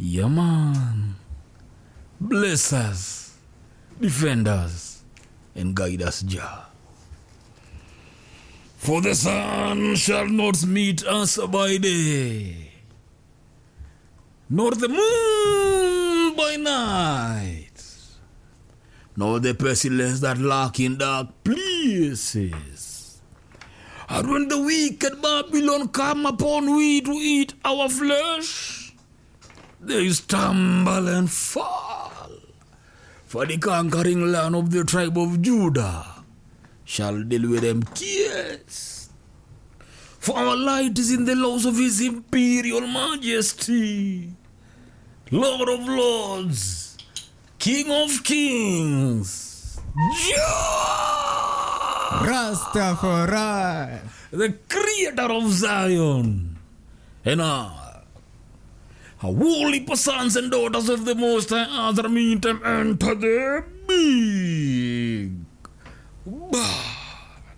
Yeah, man. Bless us, defend us, and guide us, Jah. For the sun shall not meet us by day, nor the moon by night, nor the pestilence that lurk in dark places. And when the wicked Babylon come upon we to eat our flesh, they stumble and fall. For the conquering land of the tribe of Judah shall deal with them tears. For our light is in the laws of his imperial majesty, Lord of lords, King of kings, Jah, Rastafari. the creator of Zion, and I, a holy sons and daughters of the Most High, other meantime enter the big bad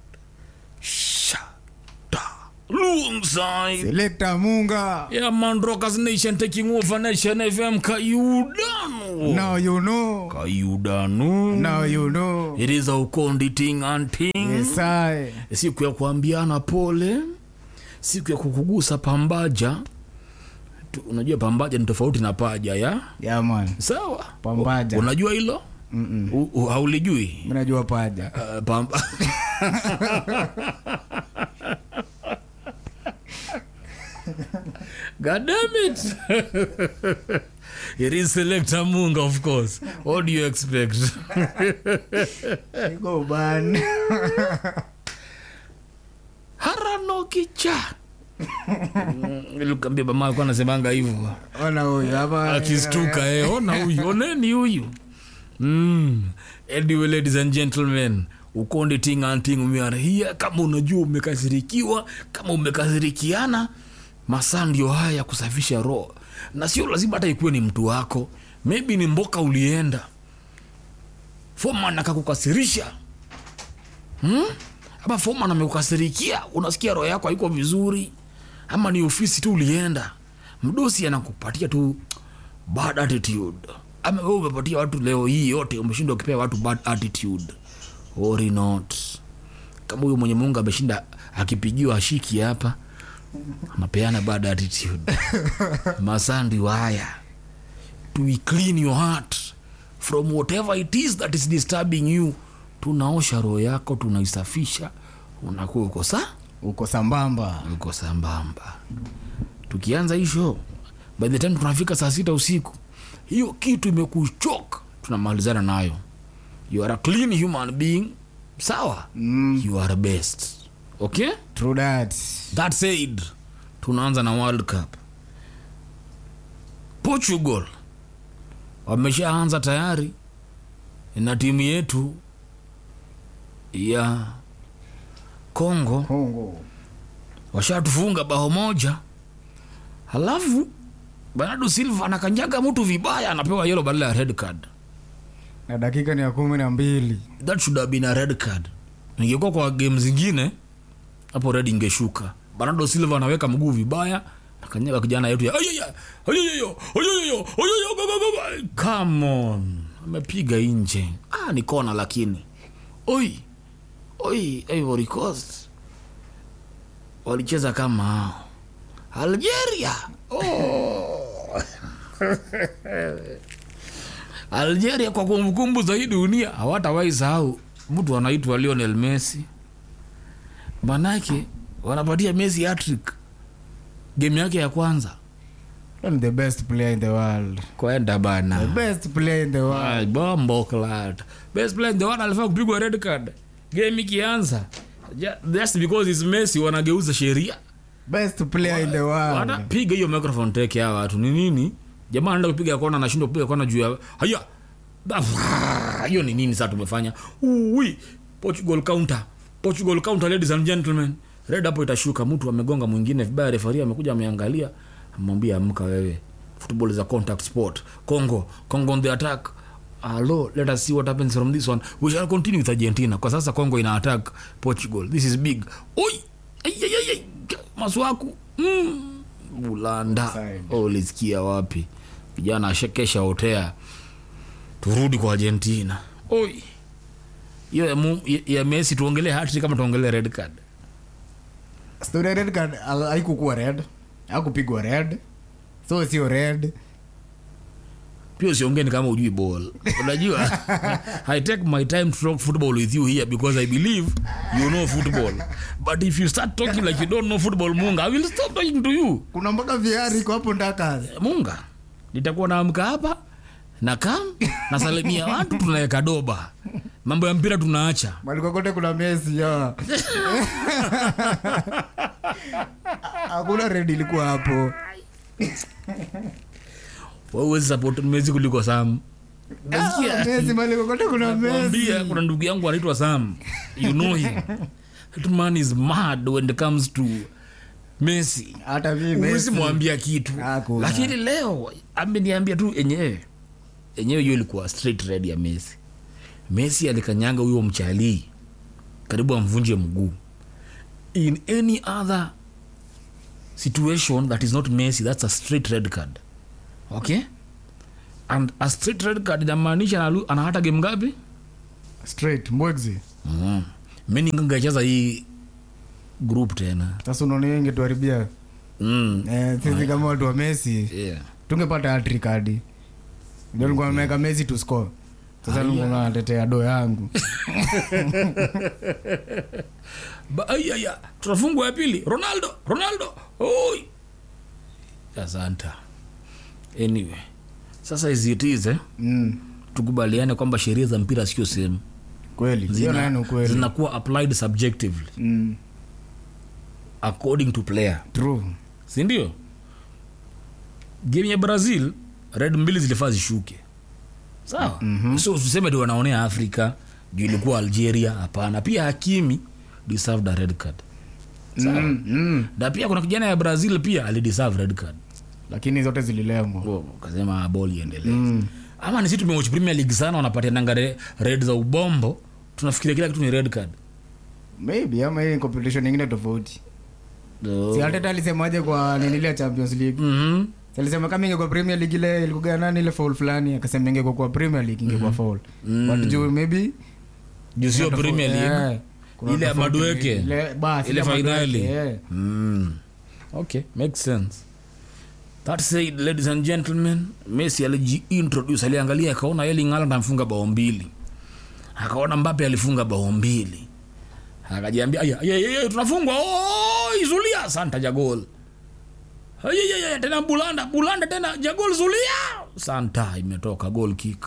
shada alongside. Selector Munga. Yeah, man, Rockers Nation taking over Nation FM. Kayudanu. Now you know. Kayudanu. Now you know. It is a ukondi ting and ting. Yes, I. siku ya kuambiana pole siku ya kukugusa pambaja Tu- unajua pambaja ni tofauti na paja ya Yeah, man. sawa Pambaja. unajua hilo Mm-mm. U- u- haulijui Mimi najua paja. uh, pamba God damn it. it is Selector Munga, of course. What do you expect? Go ban. haranokicha ilikuambia mama alikuwa anasemanga hivyo Ona huyu hapa. akistuka eh, ona huyu oneni huyu mm. anyway ladies and gentlemen ukonde ting and ting we are here kama unajua umekasirikiwa kama umekasirikiana masaa ndio haya ya kusafisha roho na sio lazima hata ikuwe ni mtu wako maybe ni mboka ulienda foman akakukasirisha hmm? ama foman amekukasirikia unasikia roho yako haiko vizuri ama ni ofisi tu ulienda mdosi anakupatia tu bad attitude ama wewe umepatia watu leo hii yote umeshindwa ukipea watu bad attitude worry not kama huyo mwenye mungu ameshinda akipigiwa ashiki hapa anapeana bad attitude masandi waya to clean your heart from whatever it is that is disturbing you tunaosha roho yako tunaisafisha unakuwa uko saa Uko sambamba. uko sambamba tukianza hii show by the time tunafika saa sita usiku hiyo kitu imekuchoka tunamalizana nayo you are a clean human being sawa Mm. you are best okay True that. that said tunaanza na world cup portugal wameshaanza tayari na timu yetu ya congo Kongo. washatufunga bao moja halafu bernardo silva anakanyaga mtu vibaya anapewa yelo badala ya red card Na dakika ni ya kumi na mbili. that should have been a red card ingekuwa kwa game zingine hapo red ingeshuka bernardo silva anaweka mguu vibaya akanyaga kijana yetu ya "Ayaya, ayayayo, ayayayo, ayayayo, go, go, go, go." come on amepiga nje ah, ni kona lakini oi oi ivory coast walicheza kama hao algeria oh. algeria kwa kumbukumbu za hii dunia hawatawahi sahau mtu anaitwa lionel messi manake wanapatia messi hattrick game yake ya kwanza I'm the best player in the world. kwenda The bana best player in the world. Ay, bombo clat best player in the world alifaa kupigwa red card game ikianza Ja- just because is messi wanageuza sheria Best player in the world. wanapiga hiyo microphone take ya watu ni nini jamaa anaenda kupiga kona anashindwa kupiga kona juu ya haya Ah, hiyo ni nini sasa tumefanya Ui, portugal counter portugal counter ladies and gentlemen red hapo itashuka mtu amegonga mwingine vibaya refari amekuja ameangalia amwambia amka wewe football is a contact sport congo congo on the attack Hello, let us see what happens from this one we shall continue with argentina kwa sasa congo ina attack portugal this is big oi Ai, ai, ai, ai. maswaku mm. bulanda Offside. oh, ulisikia wapi kijana ashekesha otea turudi kwa argentina oi hiyo ya, mu- ya, ya messi tuongelee hatri kama tuongelee red card story ya red card ha- haikukuwa red hakupigwa red so sio red pia usiongeni kama ujui ball unajua i take my time to talk football with you here because i believe you know football but if you start talking like you don't know football munga i will stop talking to you kuna mpaka viari iko hapo ndaka munga nitakuwa naamka hapa na kam nasalimia watu tunaweka doba mambo ya mpira tunaacha malikokote kuna mesi ya hakuna red ilikuwa hapo wawezi support mezi kuliko sam Ah, nasikia mesi malikokote kuna mesi Nakwambia, kuna ndugu yangu anaitwa sam you know him that man is mad when it comes to messi hata mi uwezi mesi mwambia kitu Hakuna. lakini leo ameniambia tu enyewe enyewe hiyo ilikuwa straight red ya messi messi alikanyanga huyo mchalii karibu amvunje mguu in any other situation that is not messi that's a straight red card okay and a straight red card inamaanisha analu- ana hata game ngapi straight mbwegzi mm. mi ningangacheza hii group tena sasa unaona hiyo ingetuharibia mm. eh, sisi kama watu wa mesi yeah. tungepata hattrick hadi ndio nilikuwa nimeweka mesi to score sasa nilikuwa natetea do yangu Ba- ai, ai, ai, tunafungwa ya pili ronaldo ronaldo oi asanta anyway sasa izitize mm. tukubaliane kwamba sheria za mpira sio sehemu kweli hiyo nayo ni ukweli zinakuwa applied subjectively mm. according to player true sindio game ya brazil red mbili zilifaa zishuke sawa mm-hmm. so usiseme ti wanaonea afrika juu ilikuwa algeria hapana pia hakimi deserved a red card sawa mm. Mm. na pia kuna kijana ya brazil pia alideserve red card lakini zote zililemwa Oh, kasema bol iendelee mm. ama nisi tumewatch premier league sana wanapatiananga re- red za ubombo tunafikiria kila kitu ni red card maybe ama hii ni competition ingine tofauti So- si Arteta alisemaje kwa ninilia champions league Mhm. Si alisema kama ingekuwa premier league ile ilikuwa nani ile foul fulani akasema ingekuwa kwa premier league ingekuwa foul but juu maybe juu sio kuna premier tofauti- league eh, kuna ile ya tofauti- madueke ile- basi, ile ile madueke, finali eh. mm. okay makes sense that said ladies and gentlemen messi alijiintroduce aliangalia akaona Erling Haaland amfunga bao mbili akaona mbape alifunga bao mbili akajiambia aya aya, aya, aya, tunafungwa oh, izulia santa jagol Aya, aya, aya, tena bulanda bulanda tena jagol zulia santa imetoka goal kick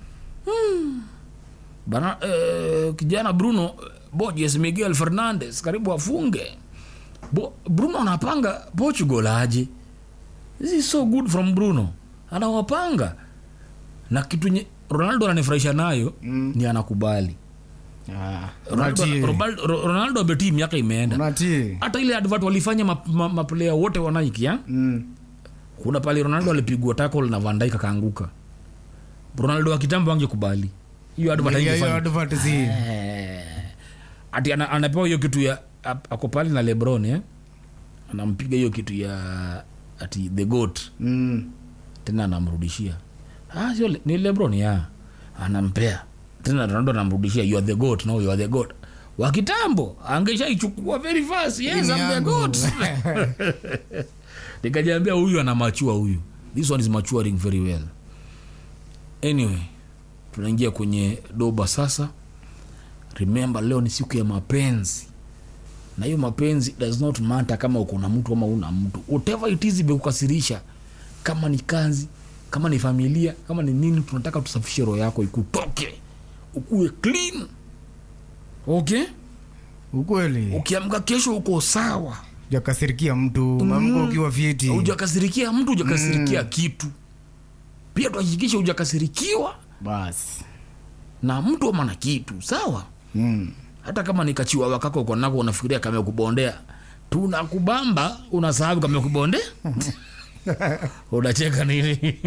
bana eh, kijana bruno bojes miguel fernandes karibu afunge Bo, bruno anapanga portugal aje this is so good from bruno anawapanga na kitu nye, ronaldo ananifurahisha nayo Mm. ni anakubali Ah, ronaldo, unatii. Robal- Ro- ronaldo abetii miaka imeenda unatii hata ile advert walifanya maplaya ma, maplayer wote wa Nike ya? Mm. kuna pale ronaldo alipigwa tackle na van Dijk akaanguka ronaldo wa kitambo angekubali hiyo advert Hiyo- hiyo haingefanya advert si. Eh, ati ana- anapewa hiyo kitu ya ap- ako pale na lebron eh? anampiga hiyo kitu ya ati the goat Mm. tena anamrudishia ah, sio le- ni lebron ya anampea tena ronaldo anamrudishia you are the goat no you are the goat wa kitambo angeshaichukua very fast yes Hii ni I'm the yangu. goat nikajiambia huyu anamachua huyu this one is maturing very well anyway tunaingia kwenye doba sasa remember leo ni siku ya mapenzi na hiyo mapenzi does not matter kama uko na mtu ama una mtu whatever it is imekukasirisha kama ni kazi kama ni familia kama ni nini tunataka tusafishe roho yako ikutoke ukuwe clean okay ukweli ukiamka kesho uko sawa jakasirikia mtu mamko ukiwa fiti ujakasirikia mtu ujakasirikia kitu pia tuhakikishe ujakasirikiwa basi na mtu ama na kitu sawa mm. hata kama ni kachiwawa kako uko nako unafikiria kamekubondea tunakubamba unasahau kamekubonde unacheka nini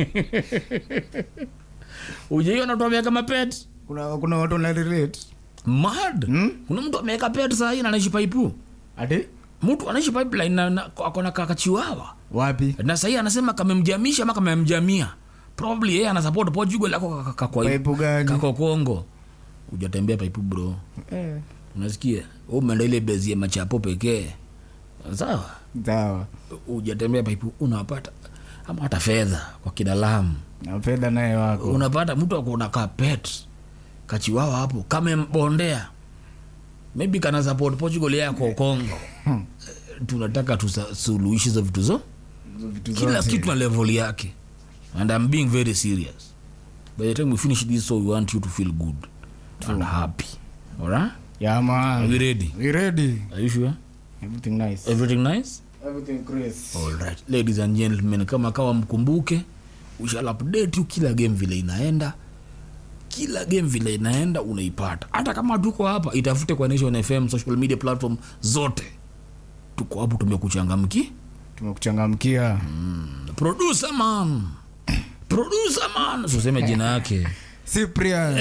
ujaiona mtu ameweka mapet kuna, kuna watu wanarelate mad Hmm? kuna mtu ameweka pet sahii na anaishi paipu ati mtu anaishi pipeline na, na akona kakachiwawa wapi na sahii anasema kamemjamisha ama kamemjamia probably yeye ana support portugal ako kaka- kako Paipu gani? kako kongo ujatembea paipu bro Eh, unasikia Wewe umeenda ile bezi ya machapo pekee sawa sawa ujatembea paipu unapata ama hata fedha kwa kidalamu na fedha naye wako unapata mtu akona kapet kachiwawa hapo kamembondea maybe kana support portugal yako kongo Hmm. Eh, tunataka tusuluhishi za vitu zo vitu kila zote. kitu na level yake and i'm being very serious by the time we finish this so we want you to feel good and happy alright Yeah, are man. we ready We ready? are you sure Everything nice. everything nice Everything Chris. Alright. ladies and gentlemen kama kawa mkumbuke we shall update you kila game vile inaenda kila game vile inaenda unaipata hata kama tuko hapa itafute kwa nation fm social media platform zote tuko hapo tumekuchangamki Tumekuchangamkia. producer man producer man usiseme jina yake Cyprian.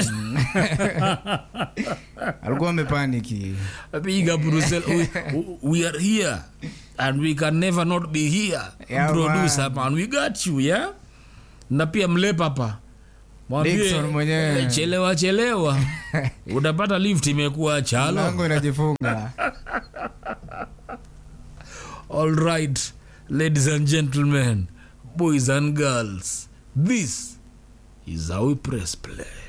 Alikuwa amepaniki. big up Russell. we, we are here and we can never not be here Yeah, producer man we got you yeah na pia mlepapa Mwambie, Dickson mwenyewe. eh, chelewa chelewa utapata lift imekuwa chalo Lango inajifunga. all right ladies and gentlemen boys and girls this is how we press play